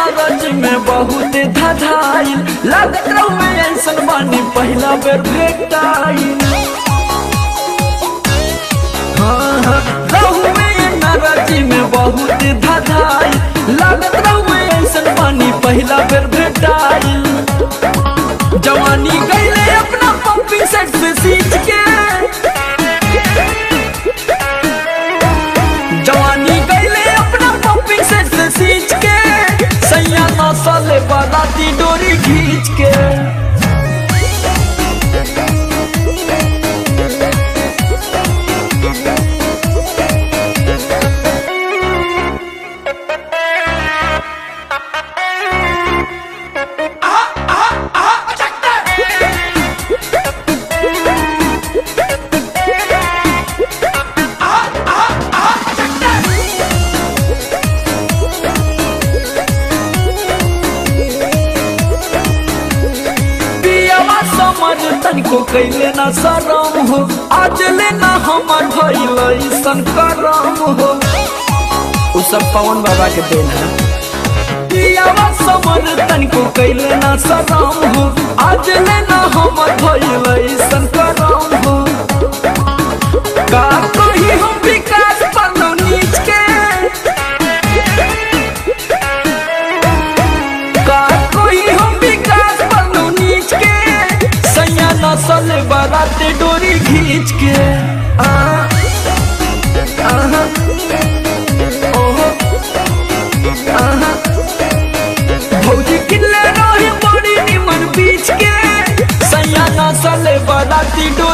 नाराज में बहुत धधाइल लागत रहुए ऐसन बानी पहला बेर भेटाइल हाँ हाँ रहुए नाराज में बहुत धधाइल लागत रहुए ऐसन बानी पहला बेर भेटाइल जवानी गईले अपना पंपी सेट से सींच के जवानी गईले अपना पंपिंग सेट से सींच के सैया नौसले बाराती डोरी खींच के पियावा समझ तनिको कैले ना शरम हो आज लेना हमर भइल ऐसन करम हो उ सब पवन बाबा के देन है पियावा समझ तनिको कैले ना शरम हो आज लेना हमर भइल ऐसन करम हो का कही हम विकास पन्नो नीच के का कोई हम विकास पन्नो नीच के सैया नसल बाराते डोरी खींच के आ आहा, ओहो, आहा। भौजी किल्ले रही बड़ी निमन बीच के सैया नसल बाराती डोरी